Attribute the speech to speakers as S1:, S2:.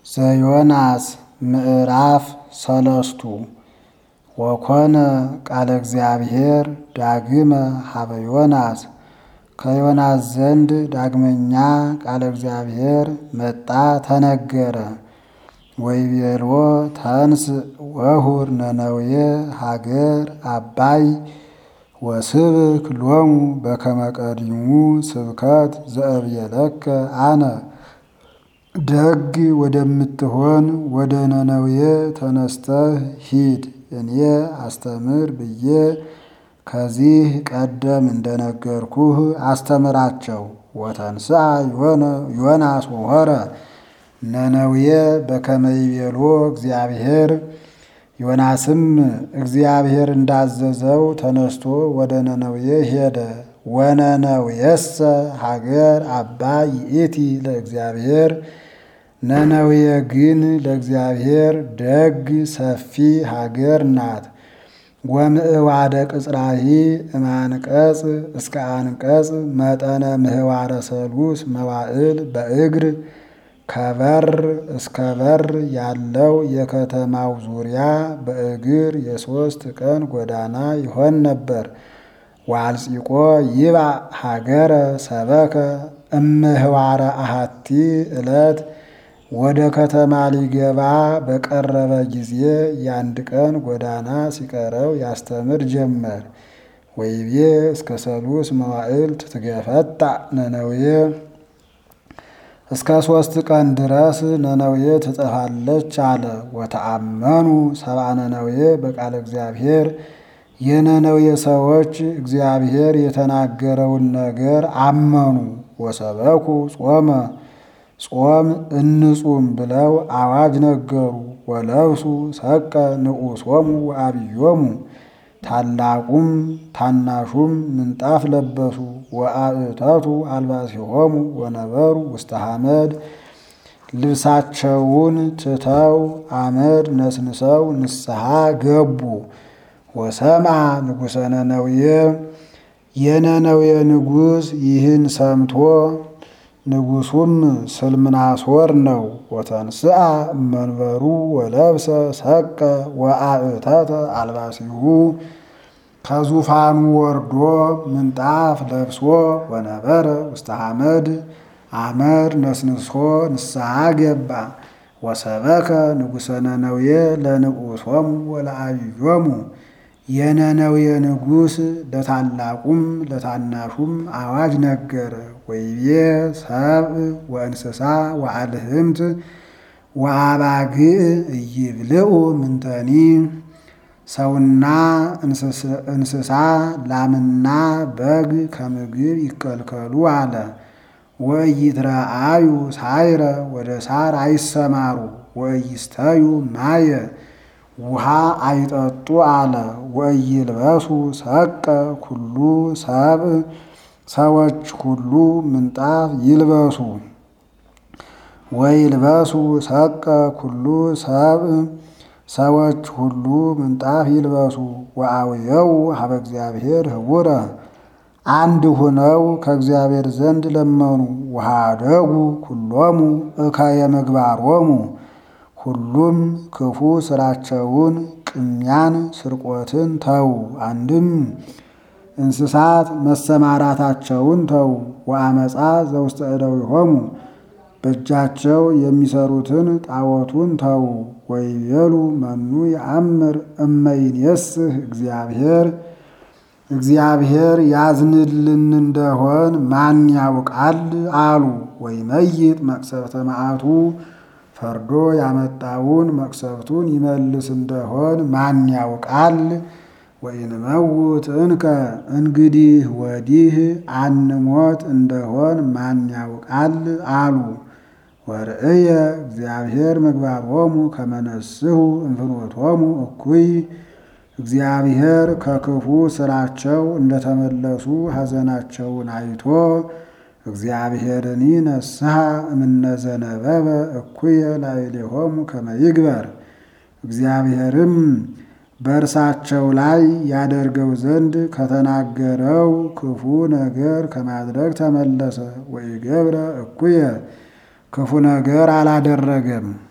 S1: ዘዮናስ ምዕራፍ ሰለስቱ ወኮነ ቃለ እግዚአብሔር ዳግመ ሀበ ዮናስ ከዮናስ ዘንድ ዳግመኛ ቃለ እግዚአብሔር መጣ ተነገረ። ወይቤልዎ ተንስ ወሁር ነነዌ ሀገር አባይ ወስብክ ሎሙ በከመ ቀዲሙ ስብከት ዘእብየለከ አነ ደግ ወደምትሆን ወደ ነነዌ ተነስተህ ሂድ እኔ አስተምር ብዬ ከዚህ ቀደም እንደነገርኩህ አስተምራቸው። ወተንስአ ዮናስ ወሖረ ነነዌ በከመ ይቤሎ እግዚአብሔር ዮናስም እግዚአብሔር እንዳዘዘው ተነስቶ ወደ ነነዌ ሄደ። ወነነዌሰ ሀገር አባይ ይእቲ ለእግዚአብሔር ነነዌ ግን ለእግዚአብሔር ደግ ሰፊ ሀገር ናት። ወምዕዋደ ቅጽራሂ እማንቀጽ እስከ አንቀጽ መጠነ ምህዋረ ሰሉስ መዋዕል በእግር ከበር እስከ በር ያለው የከተማው ዙሪያ በእግር የሦስት ቀን ጎዳና ይሆን ነበር። ዋልጺቆ ይባ ሀገረ ሰበከ እምህዋረ አሃቲ ዕለት ወደ ከተማ ሊገባ በቀረበ ጊዜ የአንድ ቀን ጎዳና ሲቀረው ያስተምር ጀመር። ወይቤ እስከ ሰሉስ መዋዕል ትትገፈጣ ነነዌ እስከ ሦስት ቀን ድረስ ነነዌ ትጠፋለች አለ። ወተአመኑ ሰብአ ነነዌ በቃለ እግዚአብሔር የነነዌ ሰዎች እግዚአብሔር የተናገረውን ነገር አመኑ። ወሰበኩ ጾመ ጾም እንጹም ብለው አዋጅ ነገሩ። ወለብሱ ሰቀ ንዑሶሙ ወአብዮሙ ታላቁም ታናሹም ምንጣፍ ለበሱ። ወአእተቱ አልባሲሆሙ ወነበሩ ውስተ ሐመድ ልብሳቸውን ትተው አመድ ነስንሰው ንስሐ ገቡ። ወሰማ ንጉሠ ነነዌ የነነዌ ንጉሥ ይህን ሰምቶ ንጉሱም ስልምናሶር ነው። ወተንስአ እመንበሩ ወለብሰ ሰቀ ወአእተተ አልባሲሁ ከዙፋኑ ወርዶ ምንጣፍ ለብሶ ወነበረ ውስተ ሐመድ አመድ ነስንሶ ንስሐ ገባ። ወሰበከ ንጉሠ ነነዌ ለንዑሶሙ ወለአብዮሙ የነነዌ ንጉሥ ለታላቁም ለታናሹም አዋጅ ነገረ። ወይቤ ሰብእ ወእንስሳ ወአልህምት ወአባግዕ እይብልዑ ምንተኒ ሰውና እንስሳ ላምና በግ ከምግብ ይከልከሉ አለ። ወኢይትረአዩ ሳይረ ወደ ሳር አይሰማሩ ወኢይስተዩ ማየ ውሃ አይጠጡ አለ። ወኢይልበሱ ሰቀ ኩሉ ሰብእ ሰዎች ሁሉ ምንጣፍ ይልበሱ። ወይልበሱ ሰቀ ኩሉ ሰብእ ሰዎች ሁሉ ምንጣፍ ይልበሱ። ወአውየው ሀበ እግዚአብሔር ህቡረ አንድ ሁነው ከእግዚአብሔር ዘንድ ለመኑ። ወሃደጉ ኩሎሙ እከየ ምግባሮሙ ሁሉም ክፉ ስራቸውን ቅሚያን፣ ስርቆትን ተዉ። አንድም እንስሳት መሰማራታቸውን ተዉ። ወአመፃ ዘውስተ እደዊሆሙ በእጃቸው የሚሰሩትን ጣዖቱን ተዉ። ወይቤሉ መኑ የአምር እመይኔስህ እግዚአብሔር እግዚአብሔር ያዝንልን እንደሆን ማን ያውቃል አሉ። ወይመይጥ መቅሰፍተ መዓቱ ፈርዶ ያመጣውን መቅሰፍቱን ይመልስ እንደሆን ማን ያውቃል? ወኢንመውት እንከ እንግዲህ ወዲህ አንሞት እንደሆን ማን ያውቃል አሉ። ወርእየ እግዚአብሔር ምግባሮሙ ከመነስሁ እንፍኖቶሙ እኩይ እግዚአብሔር ከክፉ ስራቸው እንደተመለሱ ሐዘናቸውን አይቶ እግዚአብሔርኒ ነስሐ እምነዘነበበ እኩየ ላዕሌሆሙ ከመ ይግበር እግዚአብሔርም በእርሳቸው ላይ ያደርገው ዘንድ ከተናገረው ክፉ ነገር ከማድረግ ተመለሰ። ወኢገብረ እኩየ ክፉ ነገር አላደረገም።